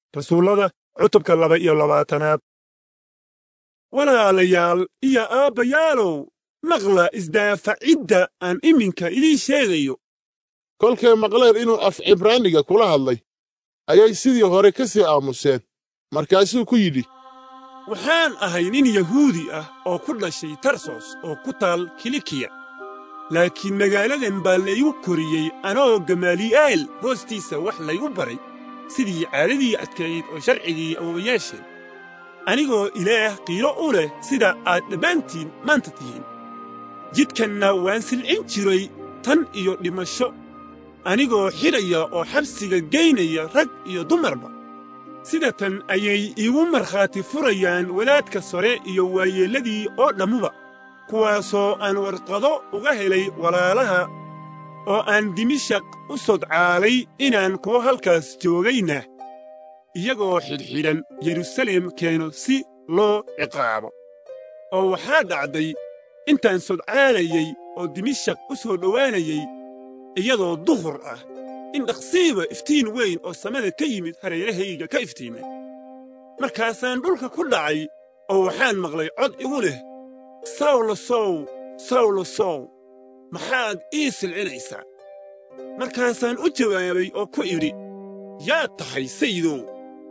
rasuullada cutubka laba iyo labaatanaad walaalayaal iyo aabbayaalow maqla isdaafacidda aan iminka idiin sheegayo kolkay maqleen inuu af cibraaniga kula hadlay ayay sidii hore ka sii aamuseen markaasuu ku yidhi waxaan ahay nin yahuudi ah oo ku dhashay tarsos oo ku taal kilikiya laakiin magaaladan baa laygu koriyey anoo gamaali'aal hoostiisa wax laygu baray sidii caadadii adkayd oo sharcigii awowayaasheen anigoo ilaah qiilo u leh sida aad dhammaantiin maanta tihiin jidkanna waan silcin jiray tan iyo dhimasho anigoo xidhaya oo xabsiga geynaya rag iyo dumarba sida tan ayay iigu markhaati furayaan wadaadka sore iyo waayeelladii oo dhammuba kuwaasoo aan warqado uga helay walaalaha oo aan dimishaq u sodcaalay inaan kuwo halkaas joogayna iyagoo xidhxidhan yerusalem keeno si loo ciqaabo oo waxaa dhacday intaan sodcaalayey oo dimishaq u soo dhowaanayey iyadoo duhur ah in dhaqsiiba iftiin weyn oo samada ka yimid hareerahayga ka iftiimay markaasaan dhulka ku dhacay oo waxaan maqlay cod igu leh sawlo sow sawlo sow maxaad ii silcinaysaa markaasaan u jawaabay oo ku idhi yaad tahay sayidow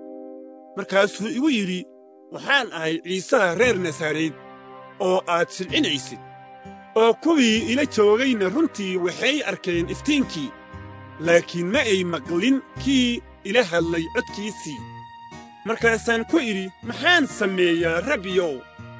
markaasuu igu yidhi waxaan ahay ciisaha reer nasareed oo aad silcinaysid oo kuwii ila joogayna runtii waxay arkeen iftiinkii laakiin ma ay maqlin kii ila hadlay codkiisii markaasaan ku idhi maxaan sameeyaa rabbiyow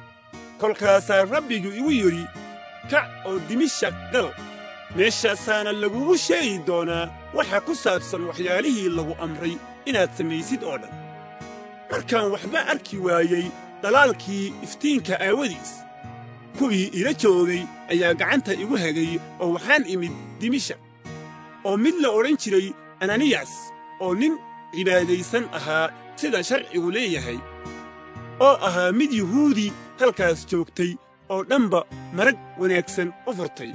kolkaasaa rabbigu igu yidhi kac oo dimishaq gal meeshaasaana lagugu sheegi doonaa waxa ku saabsan waxyaalihii lagu amray inaad samaysid oo dhan markaan waxba arki waayey dhalaalkii iftiinka aawadiis kuwii ila joogay ayaa gacanta igu hagay oo waxaan imid dimishaq oo mid la odhan jiray ananiyas oo nin cibaadaysan ahaa sida sharcigu leeyahay oo ahaa mid yuhuudi halkaas joogtay oo dhanba marag wanaagsan u furtay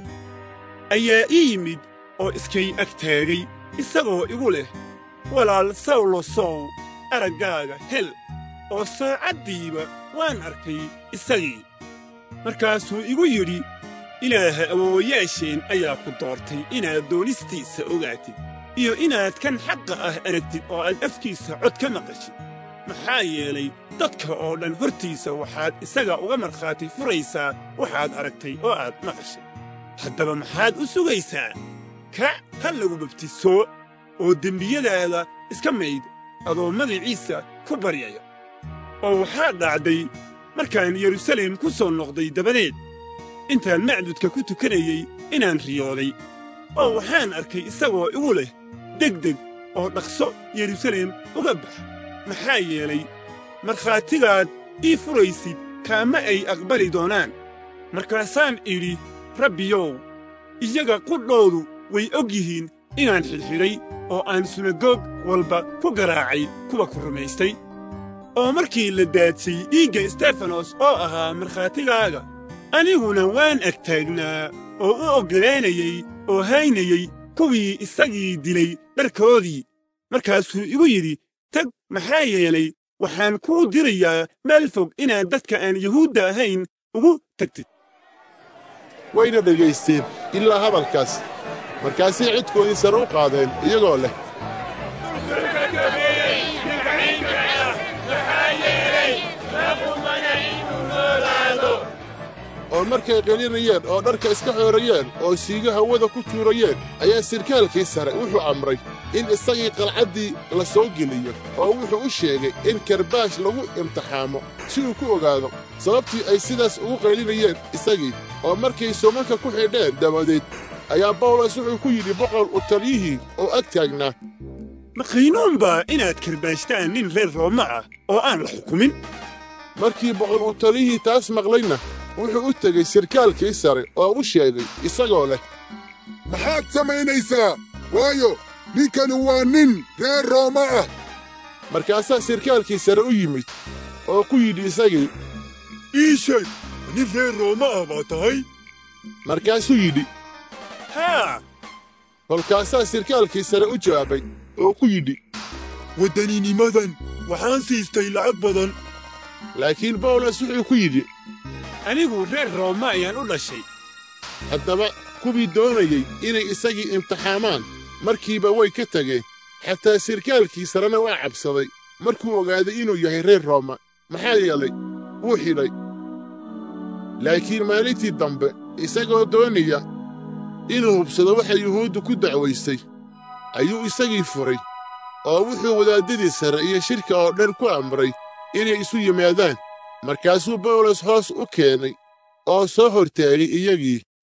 ayaa ii yimid oo iskay ag taagay isagoo igu leh walaal sawlo sow araggaaga hel oo saacaddiiba waan arkay isagii markaasuu igu yidhi ilaaha awowayaasheen ayaa ku doortay inaad doonistiisa ogaatid iyo inaad kan xaqa ah aragtid oo aad afkiisa cod ka maqashid maxaa yeelay dadka oo dhan hortiisa waxaad isaga uga markhaati furaysaa waxaad aragtay oo aad maqashay haddaba maxaad u sugaysaa kac ha lagu babtiso oo dembiyadaada iska mayd adoo magaciisa ku baryaya oo waxaa dhacday markaan yerusalem ku soo noqday dabadeed intaan macdudka ku tukanayey inaan riyooday oo waxaan arkay isagoo igu leh degdeg oo dhaqso yerusalem uga bax maxaa yeelay markhaatigaad ii furaysid kaama ay aqbali doonaan markaasaan idhi rabbiyow iyaga qudhoodu way og yihiin inaan xidhxidhay oo aan sunagoog walba ku garaacay kuwa ku rumaystay oo markii la daadsay dhiigga stefanos oo ahaa markhaatigaaga aniguna waan ag taagnaa oo u oggolaanayey oo haynayey kuwii isagii dilay dharkoodii markaasuu igu yidhi tag maxaa yeelay waxaan kuu dirayaa meel fog inaad dadka aan yuhuudda ahayn ugu tagtid wayna dhegaysteen ilaa hadalkaas markaasay cidkoodii sare u qaadeen iyagoo leh oo markay qelinayeen oo dharka iska xoorayeen oo siigo hawada ku tuurayeen ayaa sirkaalkii sare wuxuu amray in isagii qalcaddii la soo geliyo oo wuxuu u sheegay in karbaash lagu imtixaamo si uu ku ogaado sababtii ay sidaas ugu qaylinayeen isagii oo markay sumanka ku xidheen dabadeed ayaa bawlos wuxuu ku yidhi boqol u taliyihii oo ag taagnaa makhaynuunbaa inaad karbaashtaan nin reer rooma ah oo aan la xukumin markii boqol u taliyihii taas maqlayna wuxuu u tegey sirkaalkii sare oo u sheegay isagoo leh maxaad samaynaysaa waayo ninkani waa nin reer rooma ah markaasaa sirkaalkii sare u yimid oo ku yidhi isagii ii sheeg nin reer rooma ah baa tahay markaasuu yidhi haa kolkaasaa sirkaalkii sare u jawaabay oo ku yidhi waddaninimadan waxaan siistay lacag badan laakiin bawlos wuxuu ku yidhi anigu reer rooma ayaan u dhashay haddaba kuwii doonayey inay isagii imtixaamaan markiiba way ka tageen xataa sirkaalkii sarena waa cabsaday markuu ogaaday inuu yahay reer rooma maxaa yeelay wuu xidhay laakiin maalintii dambe isagoo doonaya inuu hubsado waxa yuhuuddu ku dacwaysay ayuu isagii furay oo wuxuu wadaaddadii sare iyo shirka oo dhan ku amray inay isu yimaadaan markaasuu bawlos hoos u keenay oo soo hortaagay iyagii